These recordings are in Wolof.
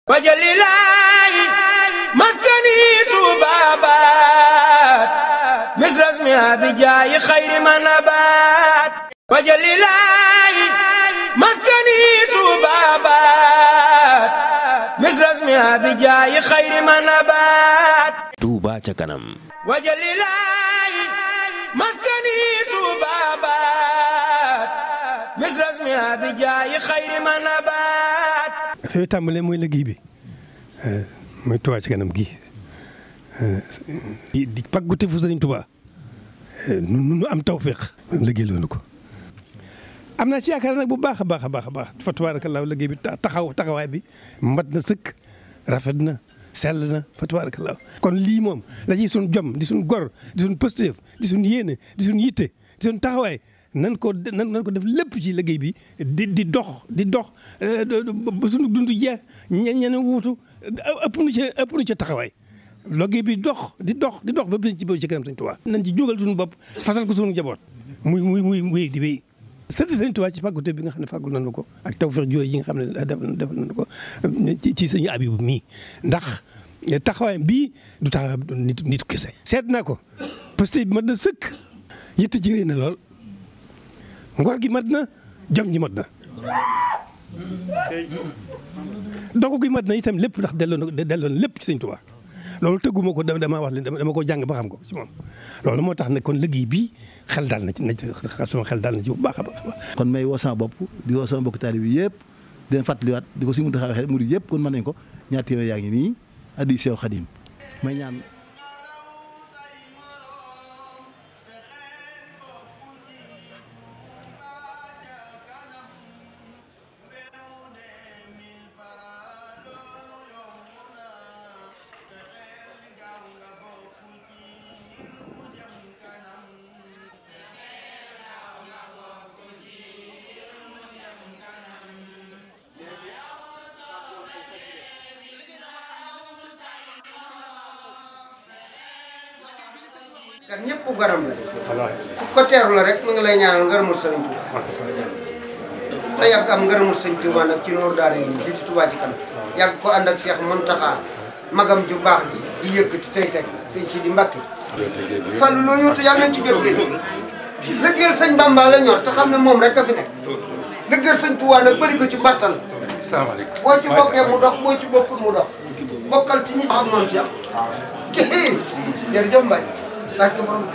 wajalilaayi maskani tuubaabaat misras mi abijaayi xayri manabaat wajalilaayi maskani tuubaabaat misras mi abijaayi xayri manabaat Touba ca kanam wajalilaayi maskani tuubaabaat misras mi abijaayi xayri manabaat fi mu tàmbalee mooy liggéey bi mooy Touba ci kanam gi di pàggute fu Sëriñ Touba nu nu am tawféex liggéey loonu ko am naa ci yaakaar nag bu baax a baax a baax a baax fa tabaarakallaahu liggéey bi taxaw taxawaay bi mat na sëkk rafet na sell na fa tabaarakallaahu kon lii moom la ci suñ jom di suñ gor di suñ pëstéef di suñ yéene di suñ yitte di suñ taxawaay nan ko nan nan ko def lépp ci liggéey bi di di dox di dox ba suñu dund jeex ña ñeneen wuutu ëpp nu ca ëpp nu ca taxawaay liggéey bi dox di dox di dox ba bis ci ci kanam Sëñ Tuubaa nañ ci jógal suñu bopp fasal ko suñu njaboot muy muy muy muy di wéy sant Sëñ Tuubaa ci fàggute bi nga xam ne fàggul nañu ko ak tawfeex jure yi nga xam ne defal defal nañu ko ci sëñ Abibu mii ndax taxawaayam bii du taxawaay nit nit kese seet naa ko parce que mat na sëkk yitte ci réy na lool ngor gi mat na jom ji mat na dogu gi mat na itam lépp ndax delloo na delloo na lépp ci sëñ Tuubaa loolu tëgguma ko dama wax leen dama ko jàng ba xam ko ci moom loolu moo tax ne kon liggéey bi xel daal na ci na sama xel daal na ci bu baax a baax kon may woo sama bopp di woo sama mbokk taalibe bi yëpp di leen fàttaliwaat di ko si mu taxawee xel murid yëpp kon mën nañ ko ñaar téeméer yaa ngi nii addi Seex Xadim may ñaan kat ñëpp garam la ku ko teeru la rek mu ngi lay ñaanal ngërëmul sëriñ Tuuba te yàgg am ngërëmul sëriñ Tuuba nag ci noor daara yi di ci Tuuba ci kanam yàgg ko ànd ak Cheikh Muntaxa magam ju baax ji di yëkkati tey teg sëñ ci di mbàkki fan loo yóotu yàlla nañ ci jot léegi liggéeyal sëñ Bamba la ñor te xam ne moom rek a fi nekk liggéeyal sëñ Tuuba nag bëri ko ci bartal boo ci bokkee mu dox boo ci bokkul mu dox bokkal ci ñi xam noonu ci am jërëjëf Mbaye parce que borom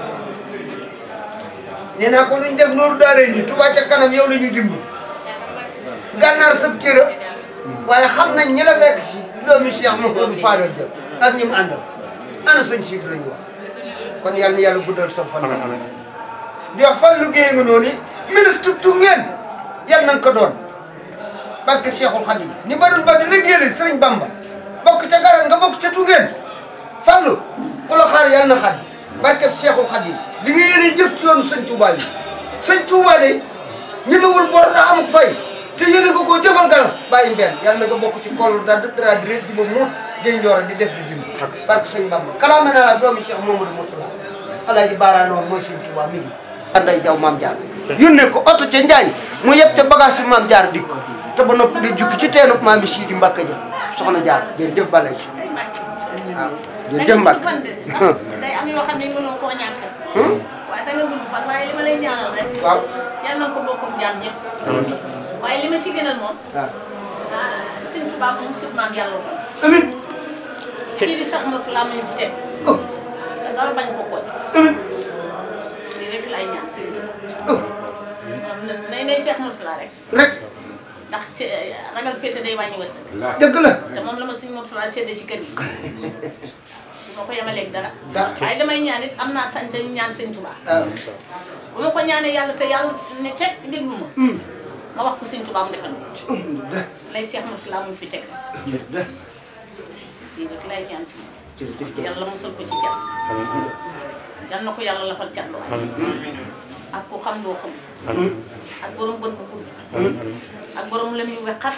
nee naa ko luñ def nooru daaree nii Touba ca kanam yow la ñuy dimb gànnaar sëb cëra waaye xam nañ ñi la fekk si doomi Cheikh Mouhamadou Fadal Dia ak ñi mu àndal ana sëñ siif la ñu wax kon yal na yàlla guddal sa fan di wax fan liggéey nga noonu ministre tu ngeen yal nañ ko doon parce que Cheikhul Khadim ni barul ba di liggéeyal Sëriñ Bamba bokk ca garal nga bokk ca tu ngeen fallu ku la xaar yal na xaddi barkeb Seexul Xadim li nga yéene jëf ci yoonu sëñ Touba yi sëñ Touba de ñemewul bor daa amuk fay te yéene nga koo jëfal galas bàyyi mbenn yàlla na nga bokk ci kol da dra diré di ma muut gay njoor di def di dim barke sëñ Bamba kalaame na la doomi Cheikh Mamadou Mourtala alaaji baaraanoor mooy sëñ Touba mi ngi anday jaw maam jaar yónnee ko oto ca Njaañ mu yëpp ca bagage si maam jaar dikk te ba noppi di jukki ci teenub maami Sidi Mbacke ja soxna jaar jërëjëf balay si waaw jërëjëf Mbacke day am yoo xam ne mënoo koo ñàkk. waaye da nga gudd fan waaye li ma lay ñaanal rek. waaw yal na ko bokk ak jaam ñëpp. waaye li ma ci gënal moom. waaw ah sëñ Tuubaa moom sut maam yàlla ko. amiin kii di sax ma fi laa muy fi teg. oh te dara bañ ko koy. amiin lii rek lay ñaan sëñ Tuubaa. oh moom nay nay seex ma fi laa rek. rek ndax ci ragal pété day wàññi wërsëg. dëgg la te moom la ma sëñ Murtala séddee ci kër gi. du ma ko yemaleeg dara. Dara. waaye damay ñaan it am naa sañ-sañ ñaan sëñ Tuubaa. waaw bu ma ko ñaanee yàlla te yàlla ne teg déglu ma. ma wax ko sëñ Tuubaa mu defal ma ko. alhamdulilah lay seex ma fi laa mu fi teg jërëjëf lii rek lay ñaan ci moom. jërëjëf yàlla musal ko ci cat. yal na ko yàlla lafal cat lu ak ku xam loo xam. ak borom bët bu gudd. ak borom lem yu wexat.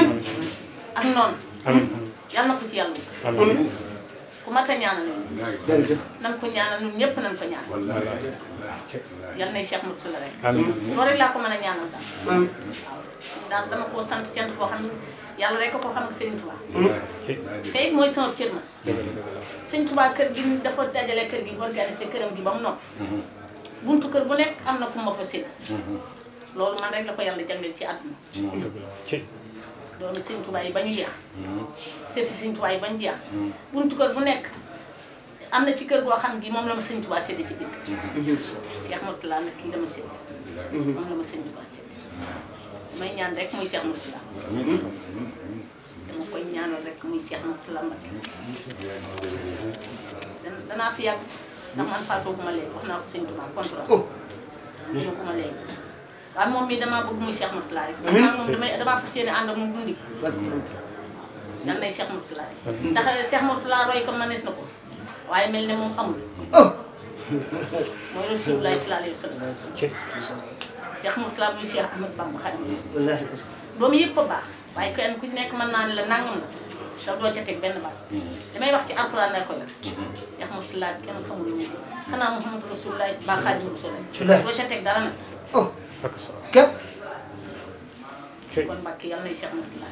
ak noonu. yal na ko ci yàlla musal. ku mat a ñaanal ñun. jërëjëf nan ko ñaanal ñun ñëpp nan ko ñaanal. yal nay Cheikh Moussa la rek. loolu rek laa ko mën a ñaanal daal. amiin daal dama koo sant cant koo xam ne yàlla rek ko ko xam ak Serigne Touba te it mooy sama cër ma Serigne Touba kër gi dafa dajale kër gi organisé këram gi ba mu noppi buntu kër bu nekk am na ku ma fa sédd loolu man rek la ko yàlla jagleel ci àdduna doomu Serigne Touba yi ba ñu jeex seeti Serigne Touba yi ba ñu jeex buntu kër bu nekk am na ci kër goo xam gi moom la ma Serigne Touba sédd ci biir kër Cheikh Mourtala nag kii dama sédd moom la ma Serigne Touba sédd damay ñaan rek muy Cheikh Mourtala dama koy ñaanal rek muy Cheikh Mourtala Mbacké dan danaa fi yàgg ndax man faatoo bu ma léegi wax naa ko Serigne Touba contrat duma ko ma léegi waaye moom mii damaa bëgg muy Cheikh Mourtala rek man moom damay damaa fas yéene ànd ak moom dundi yal nay Cheikh Mourtala rek ndax Cheikh Mourtala roy ko manees na ko waaye mel ne moom amul mooy Rasulullah sallallahu alayhi wa sallam Cheikh Mourtala muy Cheikh Ahmed Bamba Xaadimu Rasuul doomu yëpp a baax waaye kenn ku ci nekk mën naa ne la nangam la te doo ca teg benn baat damay wax ci alquran la ko yor Cheikh Mourtala kenn xamul lu mu xanaa Muhammadu Rasulullah ba Xaadimu Rasuul doo ca teg dara nag képp kon Mbàkke yàlla nay Cheikh Mourtala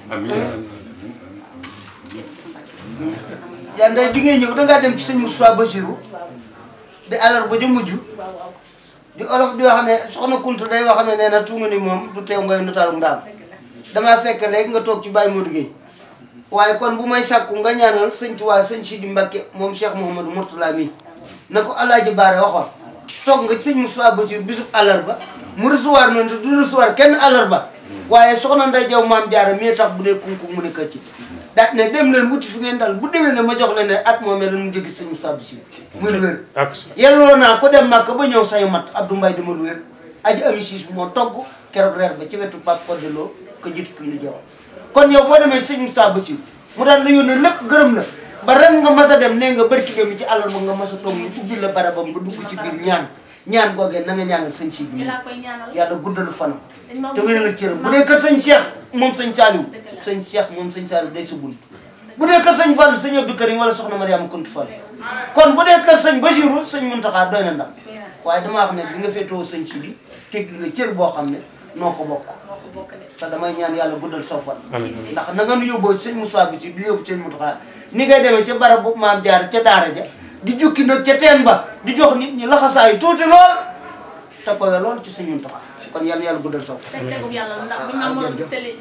yaa nday bi ngay ñëw dangaa dem ci sëñ Moussa Bassirou di alar ba ja mujj waaw waaw di olof di wax ne soxna Kunta day wax ne nee na tunga ni moom du teew ngay notaalu ndaam damaa fekk léegi nga toog ci Baye Modou Gueye waaye kon bu may sàkku nga ñaanal sëñ Tuubaa sëñ Sidi Mbacké moom Cheikh Mouhamadou Mourtala mi na ko Alaaji Baare waxoon toog nga ci sëñ Moussa Bassirou bisub àllarba mu recevoir noonu te du recevoir kenn àllarba waaye soxna Nday Jaw maam Jaara mi tax bu dee kunku mu ne këcc daat ne dem leen wuti fi ngeen dal bu déwee ne ma jox leen ne at moomee la mu jóge sëñ Moussa Bassirou muy wér yelloo naa ko dem màkk ba ñëw sañu mat Abdou Mbaye dama lu wér aji ami siis moo togg keroog reer ba ci wetu Pape Codelo ko jiitu tuuti jaw kon yow boo demee sëñ Moussa Bassirou mu daal la yónnee lépp gërëm la ba ren nga mas a dem nee nga barki dem ci àllarba nga mas a toog mu ubbi la barabam nga dugg ci biir ñaan ñaan googee na nga ñaanal sëñ si bi ci laa koy ñaanal yàlla guddalu fanam dañ ma te wéral la cëram bu dee kër sëñ Cheikh moom sëñ Saliou sëñ Cheikh moom sëñ Saliou day sa bunt bu dee kër sëñ Fall sëñ Abdou Karim wala soxna Mariama Kuntu Fall kon bu dee kër sëñ Bassirou sëñ Mountakha doy na ndam waaye damaa wax ne bi nga féetoo sëñ si bi teg nga cër boo xam ne noo ko bokk moo ko bokk de te damay ñaan yàlla guddal soo fan ndax na nga nu yóbboo ci sëñ Moussa bi ci du yóbbu sëñ Mountakha ni ngay demee ca barab bu maam jaar ca daara ja di jukki nag ca teen ba di jox nit ñi laxasaayu tuuti lool te ko we lool ci sëñ Mountakha kon yàlla yàlla guddal soo fan teg tegub yàlla la ndax bu ñu ah, amoon jërëjëf. seli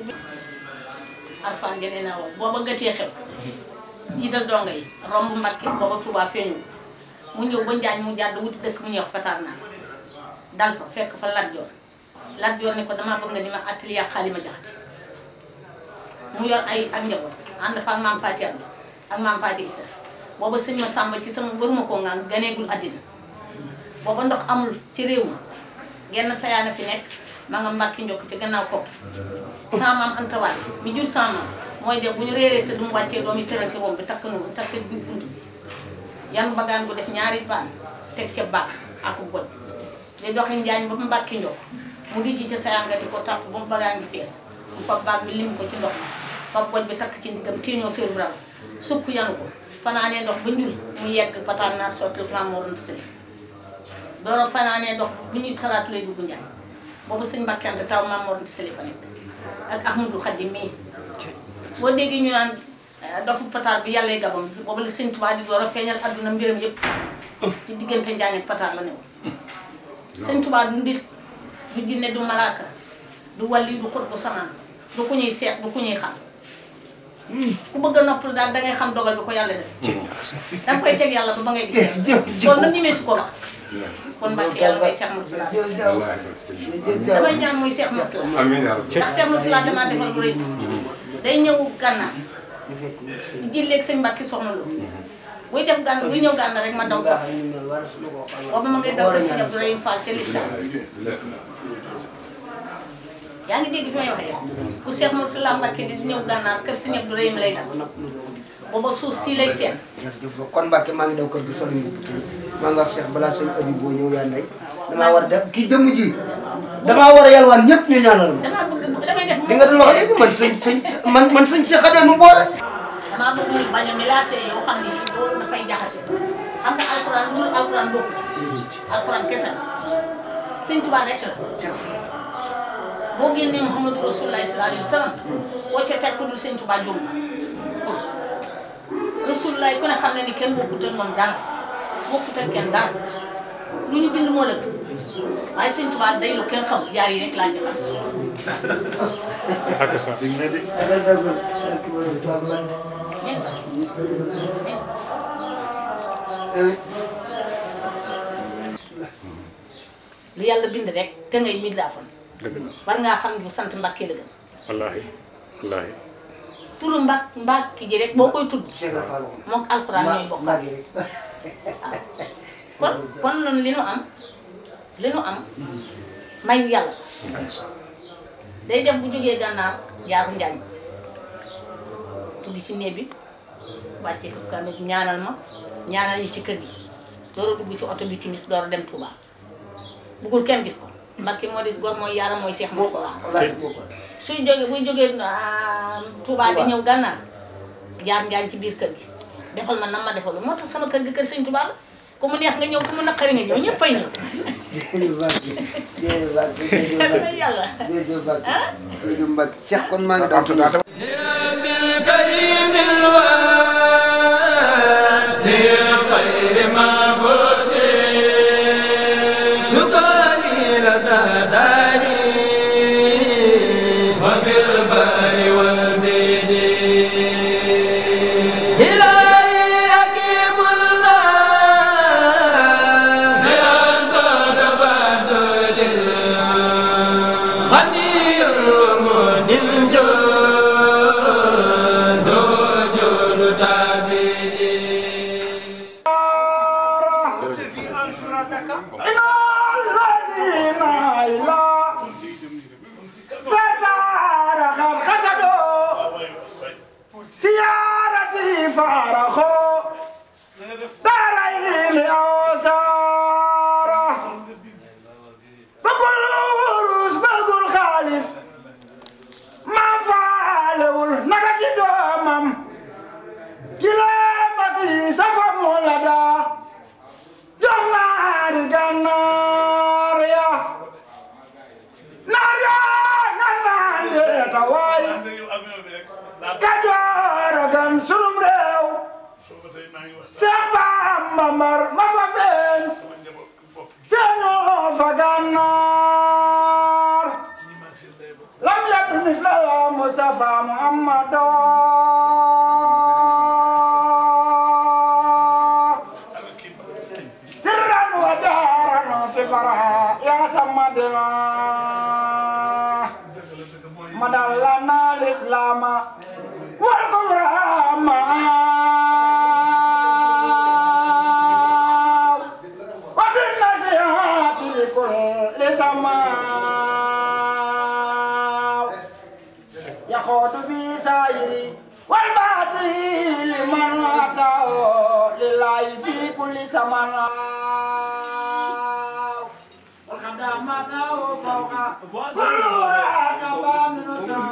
arfan genee naa woo booba gëtee xew jiital donga yi romb Mbàkke booba Touba feeñu mu ñëw ba Njaañ mu jàdd wuti dëkk mu ñuy wax Fatar naa dal fa fekk fa Lat Joor Lat Joor ne ko damaa bëgg nga di ma attali ak Xaalima Jaxate mu yor ay ak njaboot ànd fa ak maam Faati Abdu ak maam Faati Isa booba sëñ ma sàmba ci sama waruma koo ngaan ganeegul àddina booba ndox amul ci réew ma genn sayaana fi nekk ma nga mbàkki njokk ci gannaaw ko sama maam antawaat mi jur sama maam mooy dem bu ñu réeree te du mu wàccee doom yi tëral ci moom bi takk nu takk bunt bi yan bagaan gu def ñaari paan teg ca baax ak goj di doxi njaañ ba mu mbàkki njokk mu dijji ca sayanga di ko tàpp ba mu bagaan gi fees mu fab baag bi lim ko ci ndox mi fab goj bi takk ci ndiggam tiiñoo sër bral sukk yanu ko fanaanee ndox ba njul mu yegg pataan naar sottil maam moo doon sëli dooro fanaanee ndox bu ñuy salaatu lay dugg njaañ boobu sëñ Mbàkke Anta taw maam moo doon sëli fa nekk ak Ahmadou Khadim mii boo déggee ñu naan dofu pataar bi yàlla gabam boobu la sëñ Tuubaa di door a feeñal adduna mbiram yëpp ci diggante njaañ ak pataar la newoon sëñ Tuubaa du nit du jinne du malaaka du wàlli du xut bu samaan du ku ñuy seet du ku ñuy xam ku bëgg a noppal daal dangay xam dogal bi ko yàlla def danga koy teg yàlla ba ba ngay gis yàlla kon nag ñemee su ko wax kon Mbàkke yàlla ngay Cheikh Mourtala damay ñaan muy Cheikh Mourtala amiin yaa rabbi. ndax Cheikh Mourtala damaa defal bu rëy day ñëw gànnaar di jilleeg sëñ Mbàkke soxna lu buy def gànn buy ñëw gànnaar rek ma daw topp boobu ma ngay daw ko sëñ Abdourahim Fall ca Lissa yaa ngi dégg fi may waxee bu Cheikh Mourtala Mbàkke di ñëw gànnaar kër sëñ Abdourahim lay dal booba suuf si lay seet jërëjëf ba kon Mbacke maa ngi daw kër gi solo ñu maa ngi wax Cheikh balaa sëñ Abi boo ñëw yaa ndey damaa war a def kii jëmm ji damaa war a yalwaan ñëpp ñu ñaanal ma damaa bëgg damay def li nga doon wax léegi man sëñ sëñ man man sëñ Cheikh Adé nu boole damaa bëgg ñu bañ a mélancé yoo xam ne loolu dafay jaxase xam nga alxuraan lu alxuraan bokku ci alxuraan kese la sëñ Tuubaa rek la boo génnee Muhammadu Rasulullah sallallahu alayhi wa sallam boo ca teg ku dul sëñ Tuubaa jum Rasulullah ku ne xam ne ni kenn bokkut ak moom dara bokkut ak kenn dara lu ñu bind moo la waaye sëñ Tuubaa day lu kenn xam jaar yi rek laa ci xam ak sa lu yàlla bind rek te ngay mit laa fan dëgg la war ngaa xam ne bu sant Mbàkke la gën wallaahi wallaahi turu mbàkk mbàkki ji rek boo koy tudd mook alxuraan ñooy bokk kon kon noonu li nu am li nu am mayu yàlla day def bu jógee gànnaar jaaru njaañ dugg ci néeg bi wàcce fi kamit ñaanal ma ñaanal ñi ci kër gi door a dugg ci oto bi timis door a dem Touba buggul kenn gis ko Mbàkke moo dis gor mooy yàlla mooy seex moo ko wax suy jógee buy jógee Touba di ñëw gànnaar jaar njaañ ci biir kër gi defal ma nam ma defal moo tax sama kër gi kër sëñ Touba la ku mu neex nga ñëw ku mu naqari nga ñëw ñëpp ay ñëw yàlla Cheikh kon maa ngi doon بالكريم الواسع الخير معبود شكري لدى داري وبالبر والبيد إلهي حكيم الله بأنصار بدر خنير من الجود جود تعبيدي Kajoor a gan sunum réew Seex Bamba mar ma fa feeñ feeñoo fa gànnaar lam yabdu misla Mustafa Muhammado sirran wa jaaran fi bara ya samadina madallana lislama wal kurama wa bin nasihati likulli sama يخوض بسائري والباطل لمن أتاه لله في كل زمان والخدمات فوق كل راكبة من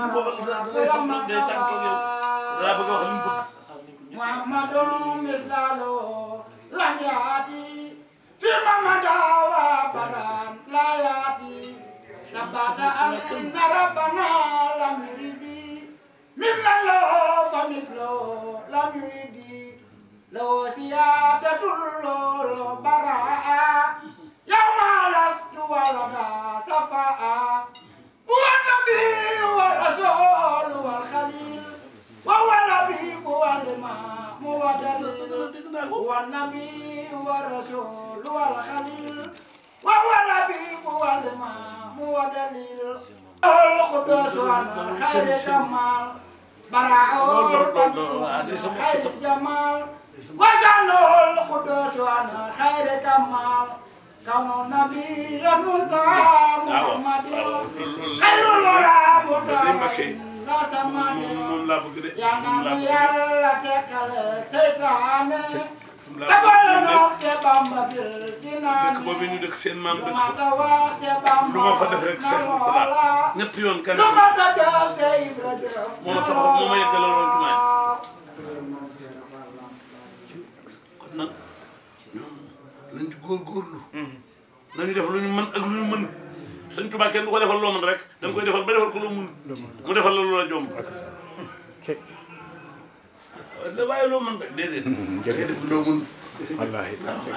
محمد مثله لم يأتي في محمد وابدا لا يأتي ثبت أن ربنا لم يرد مثل له فمثله لم يرد له سيادة البراء يوم لست ولدا صفاء هو النبي والرسول والخليل وهو الحبيب والإمام والدليل هو النبي والرسول والخليل وهو الحبيب والإمام والدليل القدوس عن خير كمال براء خير جمال وزن القدوس عن خير كمال كون النبي المنتهى محمد خير الورى متعب لا سمان يا نبي الله تكالك سيطانه dabal noo se bamba fil dinaa dëkk boobu ñu dëkk seen maam lu dëkk ma fa ta wax se bamba lu ma fa def rek Cheikh Moussa ñetti yoon kan lu ma ta jëf se ibra jëf moo ma taxaw moo ma yeggaloon jumaa kon nag ñoom nañ ci góorgóorlu nañu def lu ñu mën ak lu ñu mën sëñ Tuubaa kenn du ko defal loo mën rek da nga koy defal ba defal ko loo mun mu defal la loola jomb waaye loo mën rek déedéet da ngay def loo mun wallaahi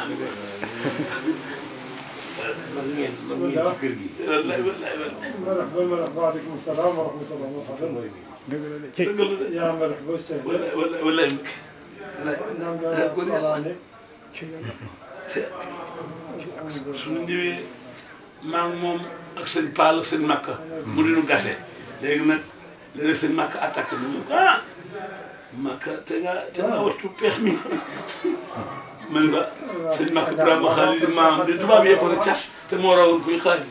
wallaay wallaay wallaay waaleykum salaam wa rahmatulah wa barakatuh. dëgg la de ci dëgg la de yaa ma def ba sëñ bi. wallaay wallaay wallaay ñaan nga salaane. suñu ñëwee maa ngi moom ak sëñ Paal ak sëñ Makka mu di nu gase léegi nag léegi sëñ Makka attaqué mu ne ah Makka te nga te nga wattu peex mi ma ne ko sëñ Makka Ibrahima Xaalil maam di tubaab yee ko ne cas te moo rawoon kuy xaali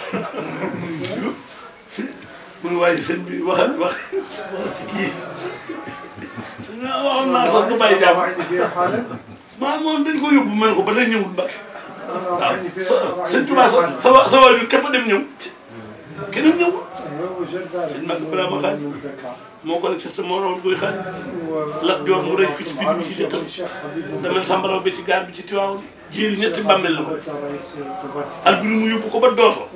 si mu ne waaye sëñ bi waxal wax waxal ci kii sëñ bi waxoon naa sax du bàyyi jàmm maa moom dañ ko yóbbu ma ne ko ba tey ñëwul Mbacke waaw sa sëñ Tuubaa sa sa wa sa waajur képp a dem ñëw keneen ñëw sëñ Mbacke Ibrahima xaaj moo ko ne sa moo rawoon koy xaaj Lat Joor mu rëy ko ci biir bi ci dëkkal damel sambaraw bi ci gaar bi ci Tiwaawoon jéeri ñetti bàmmeel la ko alburi mu yóbbu ko ba Dooso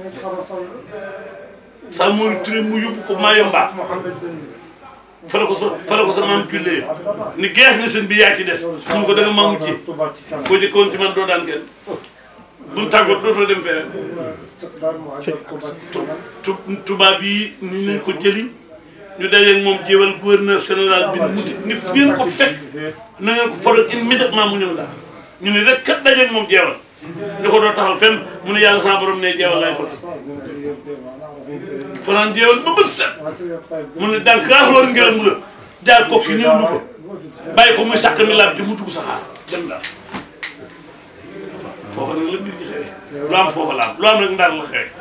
sa mooy Touré mu yóbbu ko Mayomba fa la ko sa fa la ko sa maam jullee ni geex na sëñ bi yaa ci des mu ko da nga maa mujjee boo jëkkoon ci man doo daan kenn buñ tàggoot dootoo dem feneen tu tubaab yi ni nañ ko jëli ñu dajeeg moom jéewal gouverneur général bi mu ni fi ngeen ko fekk na ngeen ko foral immédiatement mu ñëw daal ñu ne rek kat dajeeg moom jeewal ñu ko doo taxal fenn mu ne yàlla sama borom ne jeewal laay foral fanaan jeewal ba bët set mu ne daan kaaxloor ngelaw la jaar kokki ñëw lu ko bàyyi ko muy sàq mi laab ji mu dugg saxaar dem daal foofa nag la mbir gi xewee lu am foofa la am lu am rek ndar la xewee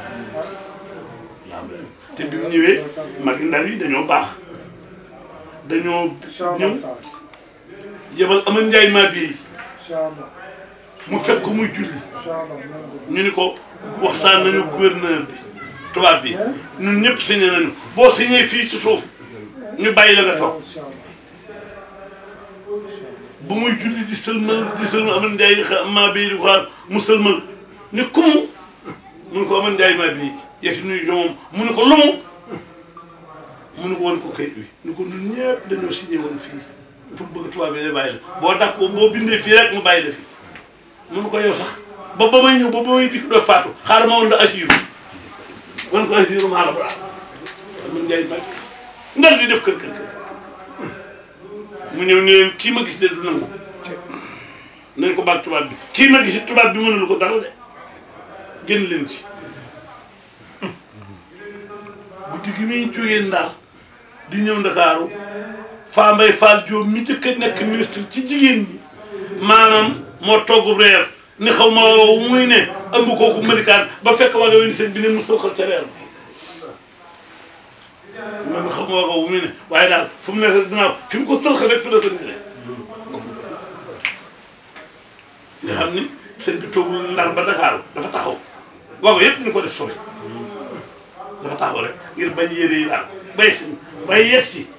te bi mu ñëwee magi ndar yi dañoo baax dañoo ñëw yebal amal njaay maa bii mu fekk ko muy julli ñu ni ko waxtaan nañu gouverneur bi tubaab bi ñun ñëpp signé nañu boo signé fii ci suuf ñu bàyyi la nga toog bu muy julli di sëlmal di sëlmal amal njaay maa bii di ko xaar mu sëlmal ni kumu mu ne ko amal njaay maa bii yegsi nuyu ko moom mu ne ko lumu mu ne ko woon ko kayit wi ni ko ñun ñëpp dañoo signé woon fii pour bëgg tubaab bi da bàyyi la boo dakk boo bindee fii rek mu bàyyi la fi mu ne ko yow sax ba ba may ñëw ba ba may dikk doo faatu xaaral ma woon la asiru wan ko asiru maa la ko daal mun ngay mag ndar di def kër kër kër mu ñëw ne leen kii ma gis de du nangu nañ ko baag tubaab bi kii ma gis tubaab bi mënulu ko dara de génn leen ci guddi gi muy jógee ndar di ñëw ndakaaru Faa Mbay Fall Diop mi jëkk a nekk ministre ci jigéen ñi maanaam moo togg reer ni xaw ma wow muy ne ëmb kooku mëlikaan ba fekk waa nga wen seen bi ne mu sookal ca reer man xaw ma waa nga wu muy ne waaye daal fu mu nekk dinaa fi mu ko sëlx rek fi la sëñ bi nga xam ni sëñ bi toogul ndar ba Dakar dafa taxaw waaw yëpp ñu ko def sori dafa taxaw rek ngir bañ yére yi daal bay si bay yegg si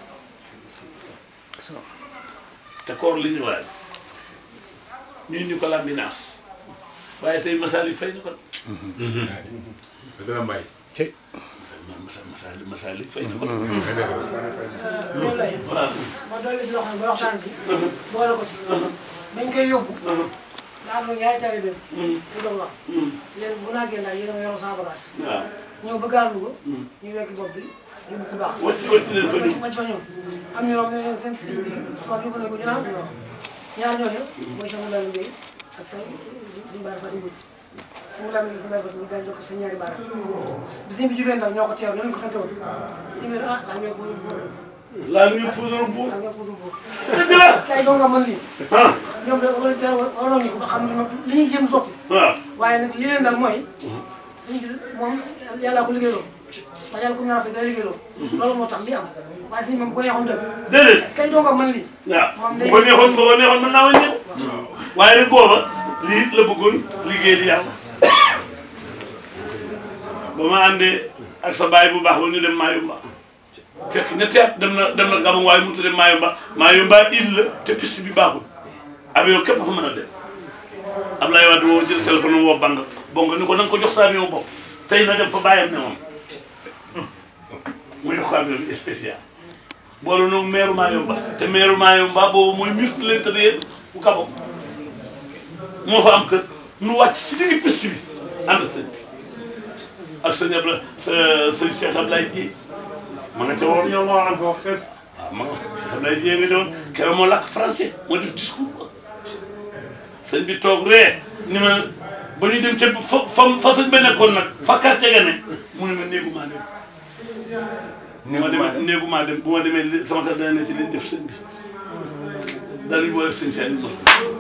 te koor li ñu waay ñu ñu ko lambinaas waaye tey masaali fay na ko dana mbay. ci masaali masaali fay na ko loolu lay waaw ma dolli si loo xam ne ba waxtaan si boole ko ci bañ koy yóbbu daa am ñaari taalibe ñu doon wax yéen bu naagee ndax yéen a ma yoroon sama bagage waaw ñëw ba gaar Louga ñu wekk bopp bi yóbbu ku baax wàcc wàcc leen fa ñëw wàcc fa ñëw am ñu ne ñoom seen sëñ bi kon yóbbu nañ ko ñu naan ñaar ñooñu mooy sama Lamin Gueye ak sa suñu baara Fatou Mbodj sama Lamin Gueye sama baara Fatou Mbodj daal jox ko sa ñaari baara bi sëñ bi jubee ndaw ñoo ko teew ñoo ko sant woon sëñ bi ah daa ñoo ko laa ñu puudar buur daa ñoo ko buur dëgg la kay doo nga mën lii ah ñoom de wala teel waroon nañu ko ba xam ne ñoom li ñuy jéem sotti waaw waaye nag li leen dal mooy suñu bi moom yàllaa ko liggéeyloo ndax yàlla comme ñaar fi day liggéeyloo loolu moo tax li am waaye suñu moom bu ko neexoon dem déedéet kay doo nga mën lii waaw bu ko neexoon bu ko neexoon mën naa wàññeeku waaye nag booba lii la bëggoon liggéey di yàlla ba ma àndee ak sa baay bu baax ba ñu dem Mayumba fekk ñetti at dem na dem na Gabon waaye mënut a dem Mayumba Mayumba île la te piste bi baaxul avion képp fa mën a dem Ablaye Wade woo jël téléphone am woo bang bongo ni ko na nga ko jox sa avion bopp tey na dem fa bàyyam ne moom muy xam ne spécial boolu noonu maire Mayumba te maire Mayumba boobu mooy ministre de l'intérieur bu Gabon moo fa am kër nu wàcc ci digg piste bi ànd ak sëñ bi ak sëñ Abla sa sëñ Cheikh Ablaye Dieye ma nga ca woon radiyallahu anhu wax kat waaw ma nga Cheikh Ablaye Dieye nga doon keroog moo làkk français moo def discours quoi sëñ bi toog ree ni ma ba ñu dem ca fa fa fa sëñ ba nekkoon nag fa quartier ga ne mu ne ma néegu maa dem bu ma demee néegu maa dem bu ma demee li sama kër dana ne ci liñ def sëñ bi daal di boole sëñ Saliou ma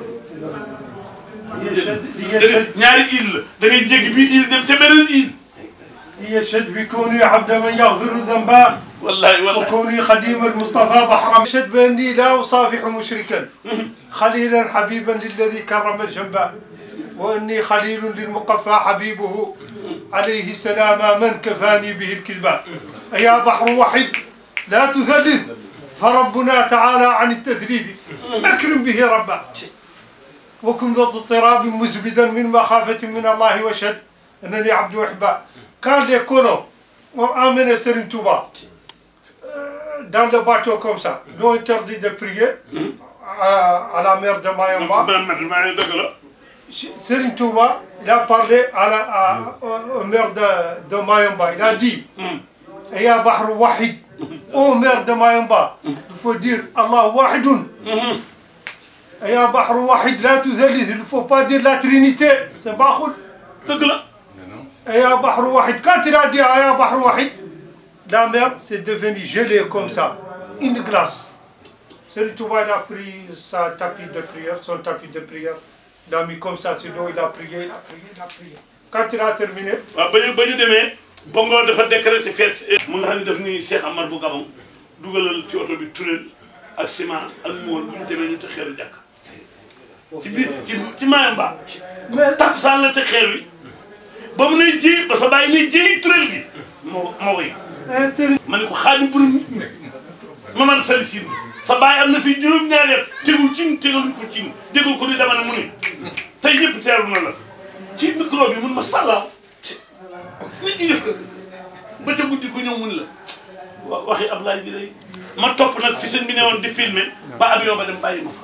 ñaari île la da ngay jéggi bii île dem ca beneen île يشهد بكوني عبد من يغفر ذنبا wallahi wallahi وكوني خديم المصطفى بحرم يشهد بأني لا أصافح مشركا خليلا حبيبا للذي كرم الجنبا وأني خليل للمقفى حبيبه عليه السلام من كفاني به الكذبا يا بحر وحيد لا تثلث فربنا تعالى عن التثليث أكرم به ربا وكن ذا اضطراب مزبدا من مخافة من الله واشهد أنني عبد أحبا quand les colons ont emmené Serigne Touba euh, dans le bateau comme ça, ils ont interdit de prier à, à la mer de Mayamba. man man maa ngi dëgg la Serigne Touba, il a parlé à la, à, au, au maire de, de Mayamba. Il a dit Ya Bahr Wahid, ô maire de Mayamba, il faut dire Allah Wahidun. Ya Bahr Wahid, la tuzalith, il ne faut pas dire la Trinité, c'est Bahoul. dëgg la Ya Bahr Wahid, quand il a dit Ya Bahr Wahid, la mer c'est devenu gelé comme ça, une glace. Serigne Touba il a pris sa tapis de prière, son tapis de prière, il a mis comme ça sur l'eau, il a prié, il a prié, il a prié. Quand il a terminé, waaw ba ñu ba ñu demee Bongo dafa décrété fête mu nga xam ne daf ni Cheikh Amar bu Gabon dugalal ci oto bi turel ak ciment ak mool bu ñu demee ñu teg xeeru jàkk ci biir ci ci Mayumba takk saan la teg xeer wi ba mu ne ji ba sa bàyyi ne ji turel bi moo moo koy eh, Serigne ma ne ko xaadim bu Mamad Sali Siin sa bàyyi am na fi juróom-ñaari at tegul cin tegaluñ ko cin dégul ko ni dama ne mu ni tey ñëpp teeru na la ci micro bi mun ma sàllaaw nit ñi def ba ca guddi ko ñëw mun la wa waxi Ablaye bi day ma topp nag fi sëñ bi ne woon di filmer ba avion ba dem bàyyi ma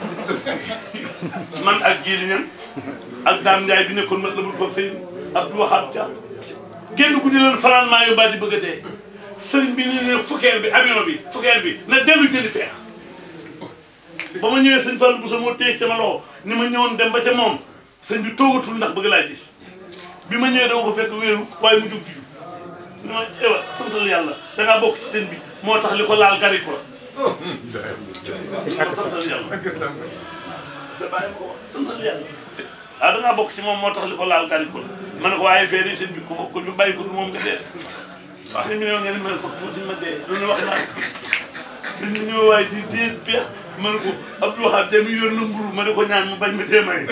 fa man ak Jili Ñan ak Dame Ndiaye bi nekkoon mat la bul fa sëy Abdou Wahab Dia génn guddi leen fanaan maa yóbbaa di bëgg a dee sëriñ bi ni ne fukkeer bi avion bi fukkeer bi na dellu jëli feex ba ma ñëwee sëñ Fallou Bousso moo téye ca ma loxo ni ma ñëwoon dem ba ca moom sëñ bi toogatul ndax bëgg laa gis bi ma ñëwee dama ko fekk wéeru waaye mu jóg di ni ma ewa santal yàlla da ngaa bokk ci sëñ bi moo tax li ko laal gari ko la santal yàlla sa bàyyi ko wax santal yàlla ah da ngaa bokk ci moom moo tax li ko laal gari ko la ma ne ko waaye fee de sëñ bi ku fa ku ñu bàyyi ko du moom nga dee sëñ bi ne ngeen mel ko tuuti ma dee lu ñu wax naa sëñ bi ñëw waaye ci téye peex ma ne ko Abdou Wahab Dia mi yor na mburu ma ne ko ñaan mu bañ ma tee may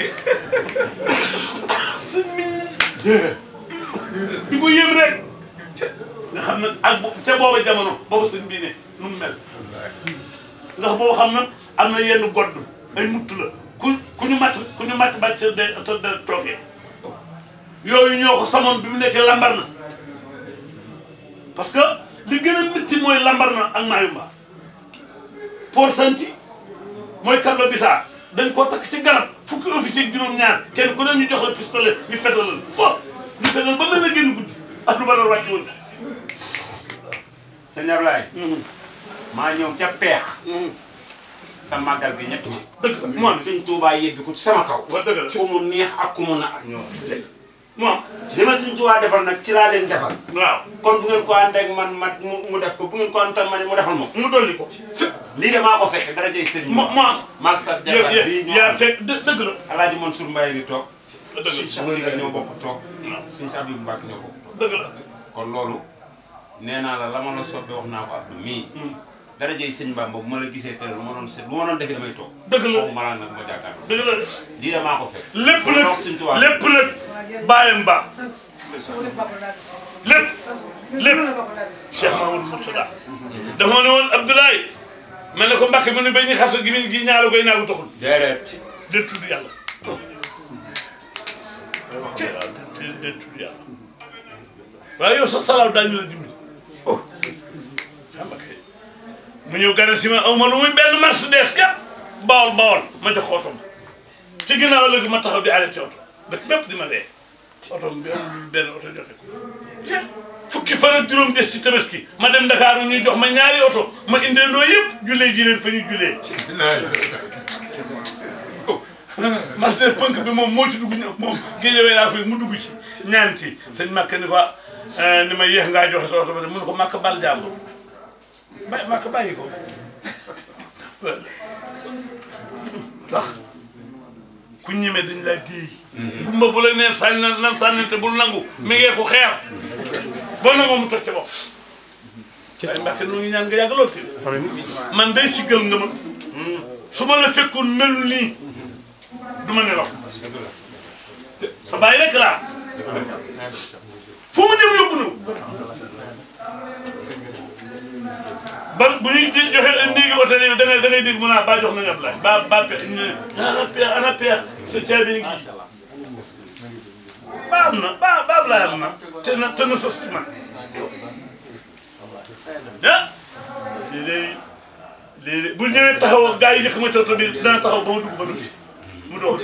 sëñ bi di ko yëm rek nga xam ne ak bo- ca booba jamono booba sëñ bii ne nu mu mel ndax boobu xam na am na yenn godd ay mutt la ku ku ñu matt ku ñu matt bàcc sa de sa de toogee yooyu ñoo ko samoon bi mu nekkee lambar na parce que li gën a métti mooy lambar na ak Mayumba Port Santi mooy Kabla Bisa dañ koo takk ci garab fukki officier juróom-ñaar kenn ku ne ñu jox la pistolet ñu fetalal fo ñu fetal ba mel na génn guddi ak lu ba doon wàcc woon sëñ Ablaye maa ñëw ca peex sa màggal bi ñett dëgg la mu am sëñ Touba yëbbi ko ci sama kaw wa dëgg la ku mu neex ak ku mu na ak ñoo mu am li ma sëñ Touba defal nag ci laa leen defal waaw kon bu ngeen ko ànd ak man ma mu mu def ko bu ngeen ko ànd ak man mu defal ma ko mu dolli ko lii de maa ko fekk dara jëy sëñ mu mu am maag sa yow jabar bii ñoo yaa am fekk dë- dëgg la Alaaji Mansour Mbaye ngi toog dëgg la sëñ Cheikh la ñoo bokk toog sëñ Cheikh Abdou Mbacke ñoo bokk toog dëgg la kon loolu nee naa la la ma la soppe wax naa ko Abdou mii dara jëy sëñ Bamba bu ma la gisee teel lu ma doon seet lu ma doon defi damay toog dëgg la waxuma laa nag ma jàkkaar dëgg la lii de maa ko fekk lépp kon nag donc sëñ Tuubaa lépp nag bàyyam ba lépp lépp Cheikh Mamadou Mourtada dafa ne woon Abdoulaye ma ne ko Mbacke mu ne ba ñu xasa gi mi gi ñaalu koy naagu taxul déedéet de tudd yàlla waaw de de tudd yàlla waaye yow sax salaaw daañu la dimbali oh xam nga kay mu ñëw gane si ma aw ma lu muy benn Mercedes kat bawol bawol ma jox ko oto ma ci ginnaaw léegi ma taxaw di arrêté oto dëkk bépp di ma dee oto bi amul benn oto joxe ko fukki fan ak juróom des ci tabaski ma dem Dakar ñuy jox ma ñaari oto ma indeendoo yëpp jullee ji leen fa ñu jullee marché pënk bi moom moo ci dugg ñëw moom géejëwee laa fi mu dugg ci ñaanti sëñ Makka ni ko ni ma yéex ngaa joxe sa oto ba de mun ko Makka bal jàmbur bay Makka bàyyi ko tax ku ñeme dañ laa déey gumba bu la nee sànni na nan sànnante bul nangu mi ngee ko xeer boo nangoo mu toj ca bopp waaye Mbàkke noo ngi ñaan nga yàgg lool te man day siggal nga ma su ma la fekkoon melul nii du ma nelaw sa bàyyi rek laa fu mu jëm yóbbu na ba bu ñuy joxe néegi hôtel yi da ngay da ngay dégg mu naa ba jox nañu Ablaye ba ba pex ñu ne ana peex ana peex sa caabi ngi ba am na ba ba Ablaye am na te na te na sës ci man ah lii day lii de bu ñëwee taxaw gaa yi njëkk ma cooto bi dana taxaw ba ma dugg ba dugg mu doog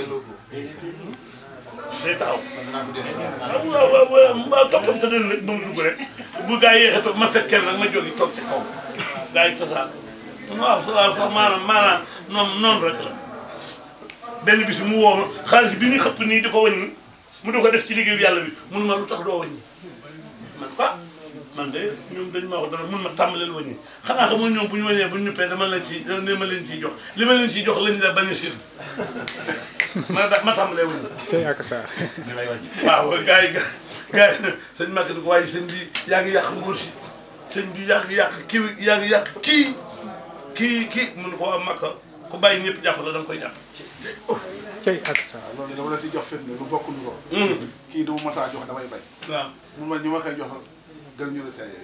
day taxaw waaw waaw waaw waaw toppante ne nag ba mu dugg rek bu gaa yi yéexee toog ma fekkee nag ma jógi toog ci kaw gaa yi tasaar waaw salaam sax maanaam maanaam noonu noonu rek la benn bis mu woo ma xaalis bi ñuy xëpp nii di ko wàññi mu di ko def ci liggéeyu yàlla bi mun ma lu tax doo wàññi man quoi man de ñoom dañ ma wax dara mun ma tàmbaleel wàññi xanaa xam nga ñoom bu ñu wàññee bu ñu ñuppee dama leen ci dama leen ciy jox li ma leen ciy jox lañ la bañ a sil ma da ma tàmbalee wàññi. tey ak saa. waaw gars yi gars yi sëñ Maguette ko waaye sëñ bi yaa ngi yàq nguur si sëñ bi yaa ngi yàq kii yaa ngi yàq kii kii kii mun ko waa Makka ku bàyyi ñëpp jàpp la da nga koy jàpp. tey ak saa. loolu dama la ci jox firnde lu bokk lu ko. kii du ma masaa jox damay bay. waaw mun ma ñu ma koy jox gën ñu la seey.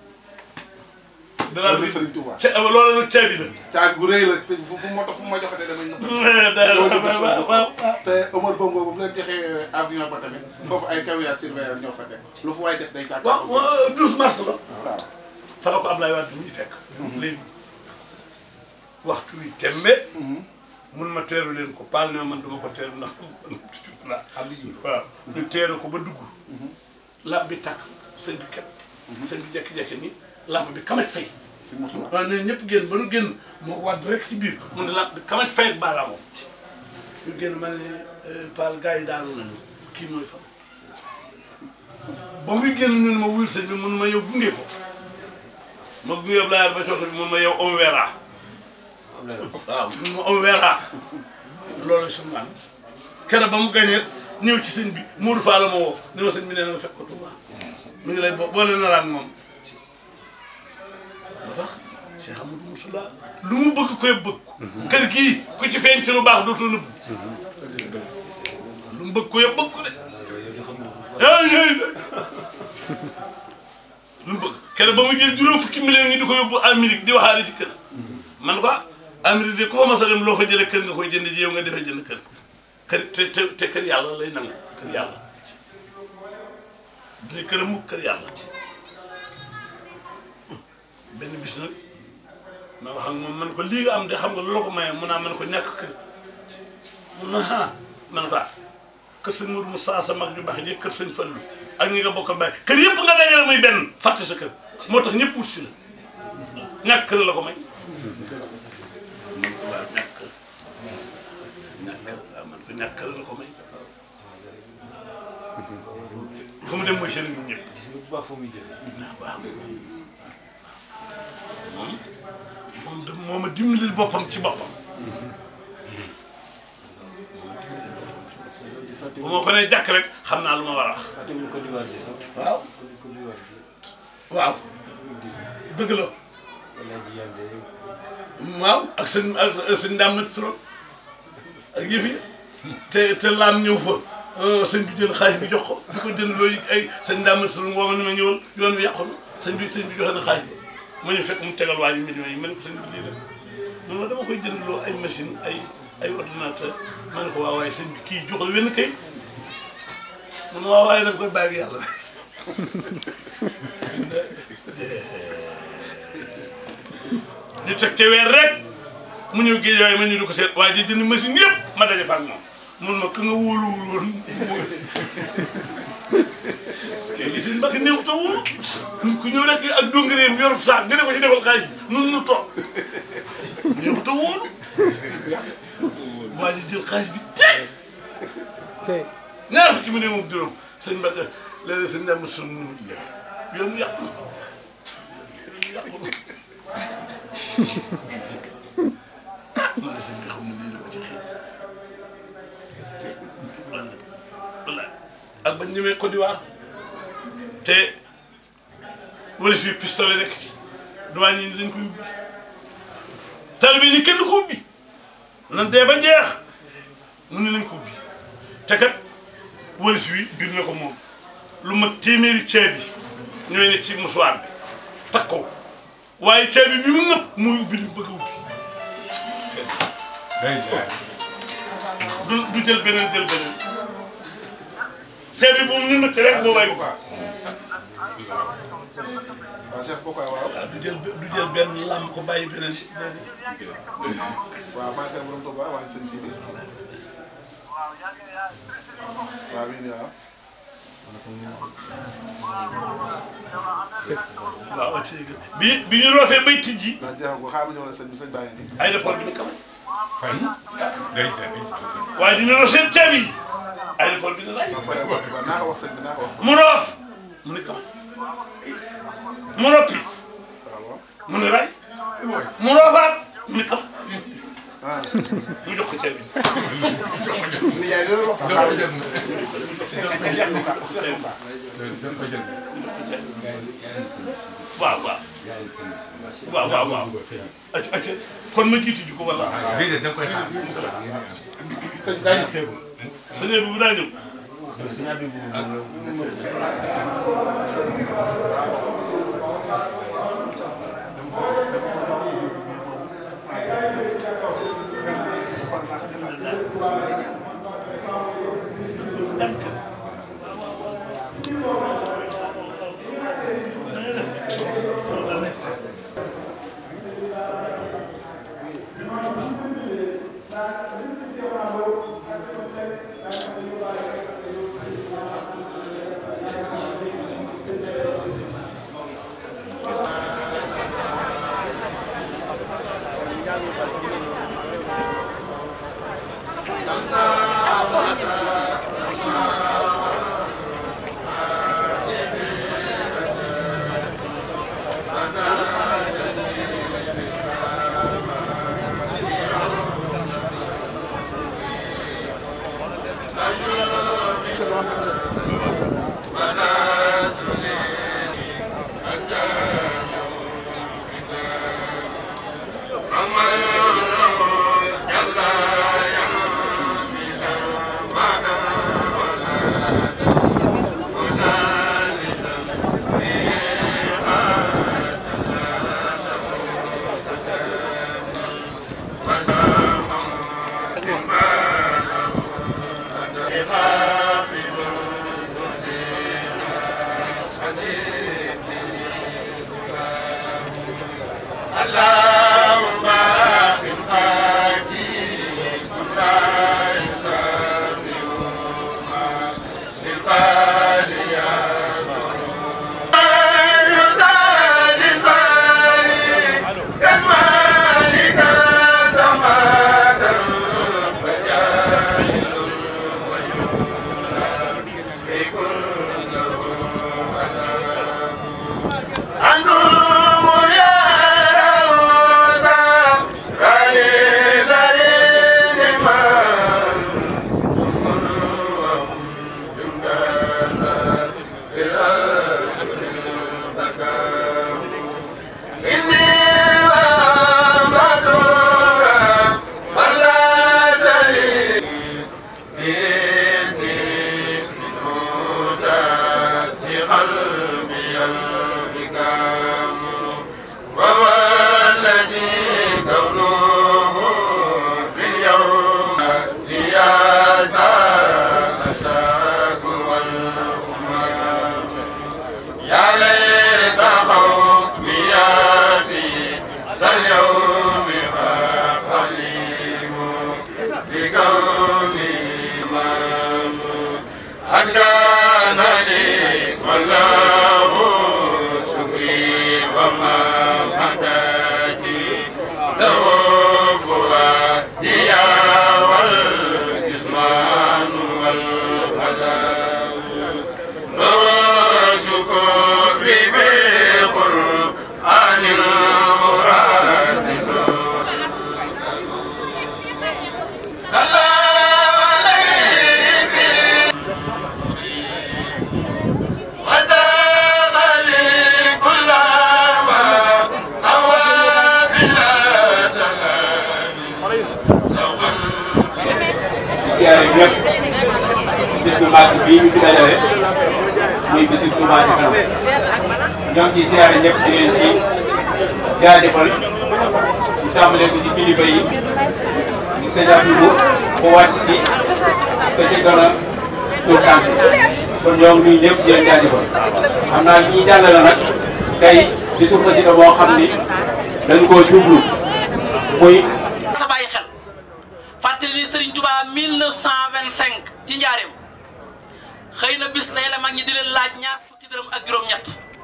danaa loolu Sëriñ Tuubaa. ca loolu nag caabi la. caag gu rëy la te fu fu ma fu ma joxatee damay waaw waaw te Omar Bongo bu leen joxee avion ba tamit foofu ay caméra surveillance ñoo fa teg lu fu waay def day tàkk. waaw waaw 12 mars la. waaw. fa la ko Ablaye Wade muy fekk. léegi waxtu wi tembe. mun ma teeru leen ko paal ne man duma ko teeru ndax Diouf laa. waaw ñu teeru ko ba dugg. lamp bi tàkk sëñ bi képp. sëñ bi jékki-jékki ni lamp bi kamet fay. waaw nee ñëpp génn ba nu génn moo wadd rek ci biir mu ne lamp bi kamet fay ak baaraamoo. ñu génn ma ne paal gars yi daanu nañu kii mooy fa. ba muy génn ñu ne ma wuyul sëñ bi mun ma yow gunge ko. ma gunge Abdoulaye ba cooto bi mun ma yow on verra. waaw mun ma on verra. loolu suñu naan keroog ba mu gañee ñëw ci sëñ bi Modou Fall la ma woo ni ma sëñ bi nee na ma fekk ko Touba mu ngi lay bo boole na la ak moom. moo tax Cheikh Amadou Moussula lu mu bëgg koy bëgg. kër gii ku ci feeñ ci lu baax dootoo nëbb. lu mu bëgg ko yëpp bëgg ko de. yaa ngi lu mu bëgg keroog ba mu jël juróom fukki millions yi di ko yóbbu Amérique di waxaale ci kër. man ko Amérique de ku fa mas a dem loo fa jëlee kër nga koy jënd ji yow nga defee jënd kër kër te te te kër yàlla lay nangu kër yàlla. du kër mukk kër yàlla. benn bis nag ma wax ak moom man ko lii nga am de xam nga lu la ko maye mun naa man ko ñàkk kër mun na ah man ko ah kër sëñ Mourou Moussa sa mag ju baax ji kër sëñ Fallou ak ñi nga bokk bàyyi kër yëpp nga dajale muy benn fàtte sa kër moo tax ñëpp wut si la ñàkk kër la ko may waaw ñàkk kër ñàkk kër waaw man ko ñàkk kër la ko may fu mu dem mooy sëriñ ñëpp waaw waaw moom moom de moo ma dimbalil boppam ci boppam bu ma ko nee jàkk rek xam naa lu ma war a wax waaw waaw dëgg la waaw ak seen ak seen ndaam na trop ak yëf yi te te laam ñëw fa sëñ bi jël xaalis bi jox ko di ko jënd looy ay sëñ ndaam na trop woo ma ne ma ñëwal yoon bi yàqu na sëñ bi sëñ bi joxe na xaalis bi ma ñu fekk mu tegal waa ji millions yi ma ne ko sëñ bi lii la mun ma dama koy jënd loo ay machine ay ay ordinateur ma ne ko waaw waaye sëñ bi kii jox la wenn kay mun ma waaw waaye da nga koy bàyyi ak yàlla ñu teg ca weer rek mu ñëw géej waaye ma ñu di ko seet waaye ji jënd machine yëpp ma daje fa ak moom mun ma ka nga wóoluwul woon kay gis nga mbakk néew te wóolu ku ñëw rek ak dongareem yorub saak nga ne ko ci defal xaalis nun nu toog néew te wóolu waa ji jël xaalis bi teg tey ñaar fukki mu ne moom juróom sëñ Mbacke léeg-léeg sëñ Dame sun yoon yàqu na yàqu na man de sëñ bi xam ne lii la ko ci xëy wallaay ak bañ ñëwee Côte d'Ivoire te wala fii pistolet nekk ci douane yi dañ koy ubbi taalibe yi ni kenn du ko ubbi nan dee ba jeex mu ne nañ ko ubbi te kat wëlis wi biir na ko moom lu ma téeméeri ceeb bi ñooy ne ci musuwaar bi takk ko waaye ceeb bi bi mu nëpp muy ubbi li mu bëgg a ubbi du du jël beneen jël beneen ceeb bi bu mu nëtt rek moo may ubbi waaw Cheikh Bokar waaw. waaw du jël du jël benn làmb ko bàyyi beneen déedéet waaw maa ngi koy borom Touba waa sëñ Sidi. waaw bii nii waaw. waaw ci bi bi ñu roofee bay tijji ndax jeexagul xaaral ma ñëw la sëñ bi sëñ bàyyi nii. aéroport bi ni kam fay day day waaye dina roof seen ceeb yi aéroport bi ni ray ba pare waaw naa ko wax sëñ bi naa ko wax. mu roof mu ni kam mu roppi waaw mu ni ray mu roofaat mu ni kam ah. mu jox ko ceeb bi ni yaay loolu wax. xaaral jëm na. waaw waaw waaw waaw waaw acca acca kon ma jiitu ji ko wala déedéet da nga koy xaar sëñ bi daa ñëw. sëñ bi bu daa ñëw jàng di siyaare ñëpp bis bu màgg bii ñu fi dajale muy bisu Touba Ca Kanam ñoo ngi ciy siyaare ñëpp di leen ci jaajëfal ñu tàmbalee ko ci kilifa yi di sëñ Abdou ko wàcc ci te ci gën a tuur tànk kon ñoo ngi nuyu ñëpp di leen jaajëfal xam naa ñi jàllale nag tey bisu xasida boo xam ni dañ koo jublu muy sa bàyyi xel fàttali ni Serigne Touba 1925 ci njaareem xëy na bis day la mag ñi di leen laaj ñaar fukki dërëm ak juróom-ñett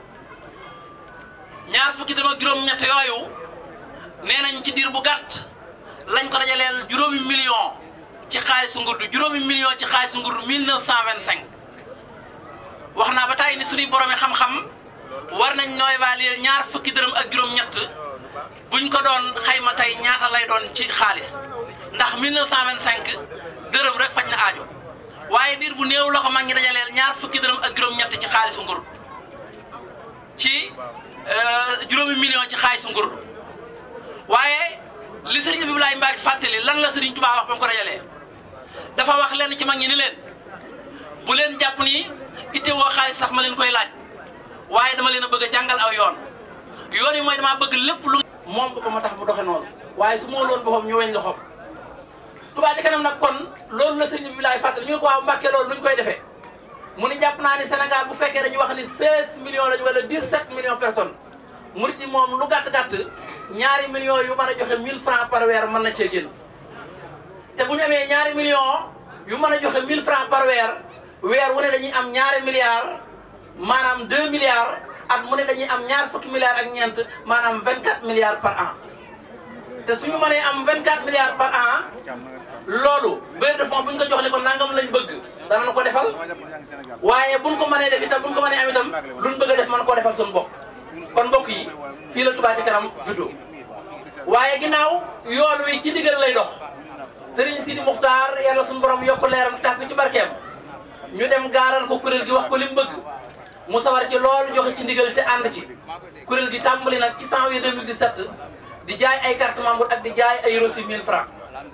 ñaar fukki dërëm ak juróom-ñett yooyu nee nañ ci diir bu gàtt lañ ko dajaleel juróomi million ci xaalisu ngurdu juróomi million ci xaalisu ngurdu 1925 wax naa ba tàyyi ni suñuy boromi xam-xam war nañ nooy évaluer ñaar fukki dërëm ak juróom-ñett buñ ko doon xayma tey ñaata lay doon ci xaalis ndax 1925 dërëm rek faj na aajo waaye diir bu néew la ko mag ñi dajaleel ñaar fukki dërëm ak juróom-ñett ci xaalisu ngurdu ci juróomi million ci xaalisu ngurdu waaye li sëriñ Abdoulaye Mbacke fàttali lan la sëriñ Touba wax ba mu ko dajalee dafa wax lenn ci mag ñi ni leen bu leen jàpp ni ittewoo xaalis sax ma leen koy laaj waaye dama leen a bëgg a jàngal aw yoon yoon yi mooy damaa bëgg lépp lu moom bu ko ma tax mu doxe noonu waaye su ma loon boppam ñu weñ loxoom Touba Ca Kanam nag kon loolu la sëriñ Abdoulaye fàttali ñu ne ko waaw Mbacke loolu luñ koy defee mu ni jàpp naa ni Sénégal bu fekkee dañuy wax ni 16 millions lañu wala 17 millions personnes murit yi moom lu gàtt-gàtt ñaari millions yu mën a joxe 1000 francs par weer mën na cee génn te bu ñu amee ñaari millions yu mën a joxe 1000 francs par weer weer wu ne dañuy am ñaari milliards maanaam 2 milliards at mu ne dañuy am ñaar fukki milliards ak ñeent maanaam 24 milliards par an te suñu mënee am 24 milliards par an loolu bailleur de fonds bu ñu ko jox ne ko nangam lañ bëgg danañ ko defal waaye buñ ko mënee def itam buñ ko mënee am itam luñ bëgg a def mën koo defal suñu bopp kon mbokk yi fii la Touba Ca Kanam juddoo waaye ginnaaw yoon wi ci ndigal lay dox Serigne Sidi Muxtaar yàlla suñu borom yokk leeram tas bi ci barkeem ñu dem gaaral ko kuréel gi wax ko li mu bëgg mu sawar ci loolu joxe ci ndigal te ànd ci kuréel gi tàmbali nag ci janvier 2017 di jaay ay carte membre ak di jaay ay reçu 1000 francs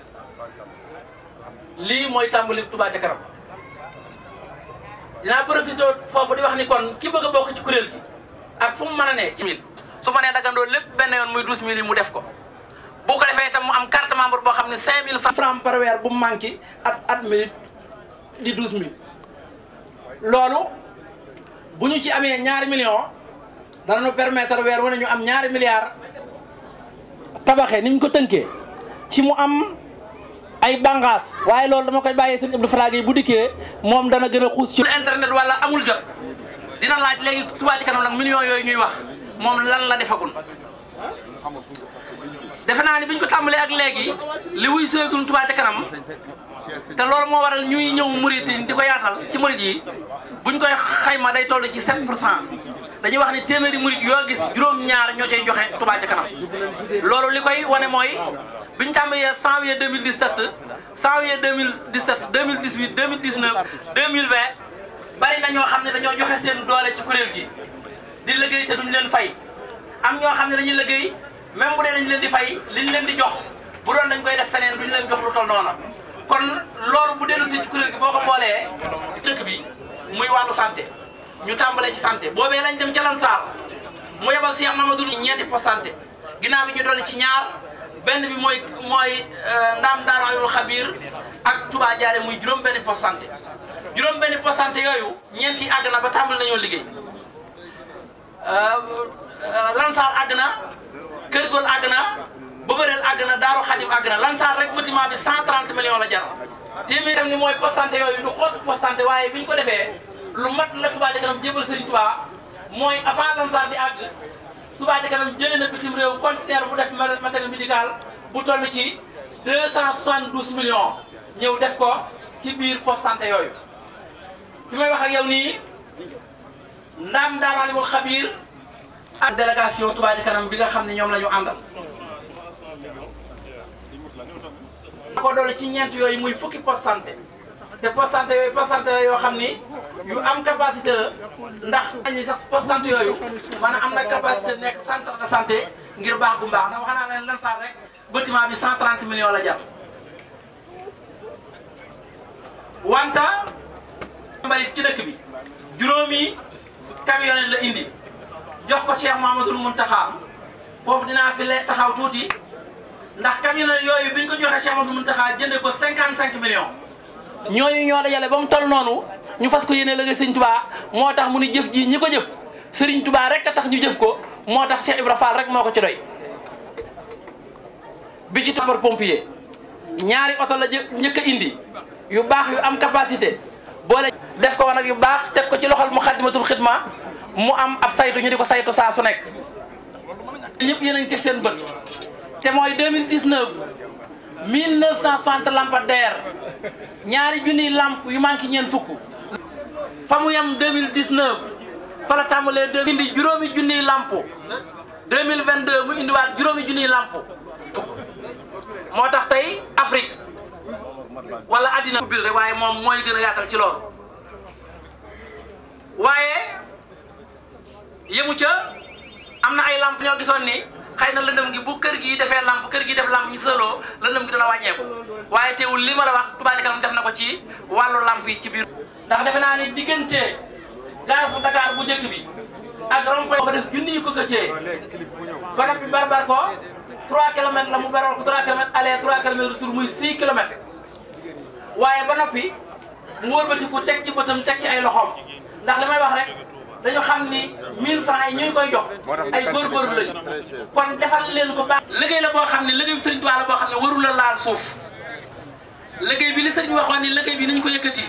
lii mooy tàmbali Touba Ca Kanam dinaa profité foofu di wax ni kon ki bëgg a bokk ci kuréel gi ak fu mu mën a ne ci mille su ma nee dagandoo lépp benn yoon muy douze mille yi mu def ko bu ko defee itam mu am carte membre boo xam ne cinq mille francs par weer bu mu manqué at at minute di douze mille loolu bu ñu ci amee ñaari millions dana ñu permettre weer wane ñu am ñaari milliards tabaxee ni ñu ko tënkee ci mu am ay bànqaas waaye loolu dama koy bàyyee sëñ Abdou Falaga yi bu dikkee moom dana gën a xuus ci internet wala amul jot dina laaj léegi Touba Ca Kanam nag millions yooyu ñuy wax moom lan la defagul defe naa ni biñ ko tàmbalee ak léegi li wuy seegul Touba Ca Kanam te loolu moo waral ñuy ñëw murit yi di ko yaatal ci murit yi buñ koy xayma day toll ci 7 pour cent dañuy wax ni téeméeri murit yoo gis juróom-ñaar ñoo cay joxe Touba Ca Kanam loolu li koy wane mooy biñ tàmbalee janvier 2017 janvier 2017 2018 2019 2020 bari na ñoo xam ne dañoo joxe seen doole ci kuréel gi di liggéey te duñ leen fay am ñoo xam ne dañuy liggéey même bu dee dañ leen di fay liñ leen di jox bu doon dañ koy def feneen duñ leen jox lu toll noonu kon loolu bu dellu si ci kuréel gi boo ko boolee dëkk bi muy wàllu santé ñu tàmbalee ci santé boobee lañ dem ca Lansar mu yebal Cheikh Mamadou ñeenti poste santé ginnaaw bi ñu dolli ci ñaar benn bi mooy mooy ndaam Daaru Alimul Xabiir ak Touba Jaare muy juróom benn poste santé juróom benn poste santé yooyu ñeent yi àgg na ba tàmbali nañoo liggéey Lansar àgg na Kër Gol àgg na Bobareel àgg na Daaru Xadim àgg na Lansar rek bâtiment bi 130 millions la jar téeméer tam ni mooy poste santé yooyu du xool poste santé waaye bi ñu ko defee lu mat la Touba Ca Kanam jébal Serigne Touba mooy avant Lansar di àgg Touba Ca Kanam jëlee na bitim réew conteneur bu def matériel médical bu toll ci 272 millions ñëw def ko ci biir poste santé yooyu fi may wax ak yow nii ndaam Daaru Alimul Xabiir ak délégation Touba Ca Kanam bi nga xam ne ñoom la ñu àndal. ko doole ci ñeent yooyu muy fukki poste santé te poste santé yooyu poste santé la yoo xam ni yu am capacité la ndax ñi sax poste santé yooyu maanaam am na capacité nekk centre de santé ngir baax gu mbaax ndax wax naa leen Lansar rek bâtiment bi 130 millions la jàpp wanta mbalit ci dëkk bi juróomi camionnette la indi jox ko Cheikh Mouhamadoul Mountakha foofu dinaa fi le taxaw tuuti ndax camionnette yooyu bi ñu ko joxee Cheikh Mouhamadoul Mountakha jëndee ko 55 millions. ñooñu ñoo dajale ba mu toll noonu ñu fas ko yéene liggéey Serigne Touba moo tax mu ni jëf ji ñi ko jëf Serigne Touba rek a tax ñu jëf ko moo tax Cheikh Ibra Fall rek moo ko ci doy. bi ci sapeur pompier ñaari oto la jë njëkk a indi yu baax yu am capacité boole def ko nag yu baax teg ko ci loxol Muxaddamatul Xidma mu am ab saytu ñu di ko saytu saa su nekk. ñëpp yéen a ngi ci seen bët te mooy 2019 1960 lampadaire ñaari junniy lamp yu manqué ñeent fukk fa mu yem 2019 fa la tàmbalee deux indi juróomi junniy lamp 2022 mu indiwaat juróomi junniy lamp moo tax tey Afrique wala àddina ubbil rek waaye moom mooy gën a yaatal ci loolu waaye yëmu ca am na ay lamp ñoo gisoon ni xëy na lëndëm gi bu kër gi defee lamp kër gi def lamp ñu sëloo lëndëm gi dana wàññeeku waaye teewul li ma la wax Touba Ca Kanam def na ko ci wàllu lamp yi ci biir. ndax defe naa ni diggante gare su Dakar bu njëkk bi ak rond-point fa def junni yu ko këccee ba noppi barbar ko 3 kilomètres la mu baral ko 3 kilomètres aller 3 kilomètres retour muy 6 kilomètres waaye ba noppi mu wëlbatiku teg ci bëtam teg ci ay loxoom ndax li may wax rek. dañu xam ni 1000 francs yi ñu koy jox ay góorgóorlu lañu kon defal leen ko baax. liggéey la boo xam ne liggéey bi Sëriñ Tuubaa la boo xam ne warul la laal suuf liggéey bi li sëriñ waxoon ni liggéey bi nañ ko yëkkati